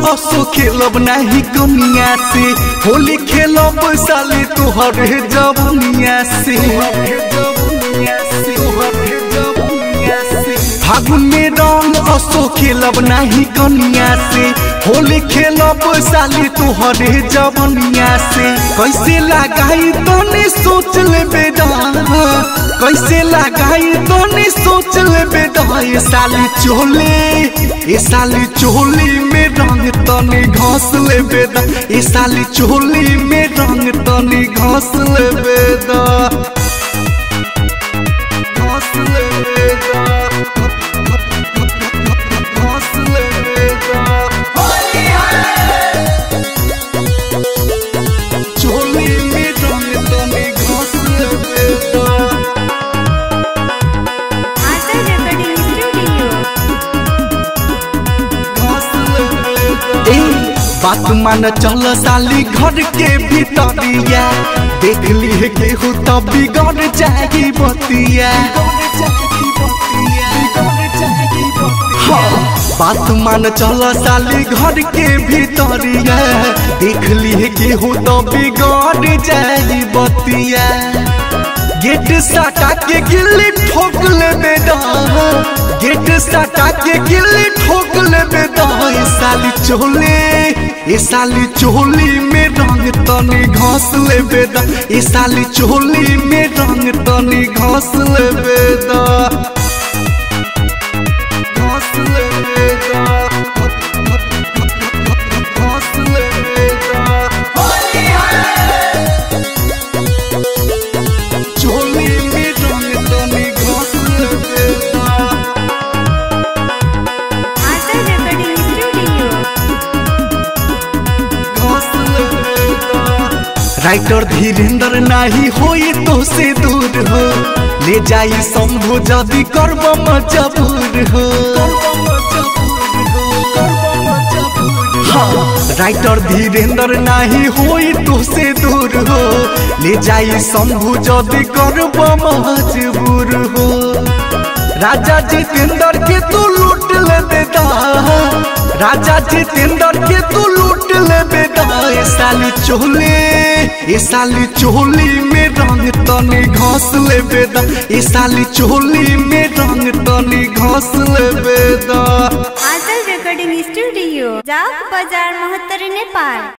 असो खेलब नाही कनिया से होली खेलब साली तोहर जवनिया से फागुन में रंग असो खेलब नाही कनिया से होली खेलब साली तोहरे जवनिया से कैसे लगाई तोने सोच ले बेदा कैसे लगाई तोने सोच ले बेदा ये साली चोले ये साली चोली में रंग तने घास ले बेदा ये साली चोली में रंग तने घास ले बेदा घास ले बेदा घास ले बेदा चोली में रंग तने घास ले बेदा Master Recording Studio. ए, बात मान चल साली घर के भीतरिया देख ली है केहू तो बिगड़ जाएगी बतिया हाँ, बात मान चल साली घर के भीतरिया देख ली है केहू तो बिगड़ जाएगी बतिया गेट सटा के गिल्ली ठोक ले बेदा गेट सटा के गिल्ली ठोक ले बेदा ये साली चोले ये साली चोली में रंग तनी घास ले बेदा ये साली चोली में रंग तनी घास ले बेदा घास ले बेदा घास ले बेदा चोली में रंग तनी घास ले बेदा Master Recording Studio. Writer Dhirendra नाही होई तो से दूर हो ले जाई शंभु जदि करब मजबूर हो हाँ, राइटर धीरेन्द्र नाही होई तो से दूर हो ले जाई शंभु जदि करब मजबूर हो राजा जितेंद्र के तू लूट ले बेटा राजा जितेंद्र के तू लूट ले बेटा ये साली चोले ये साली चोली में रंग तनी घास ले बेटा ये साली चोली में रंग तनी घास ले बेटा Master Recording Studio. Jaak Bazar Mahattari Nepal.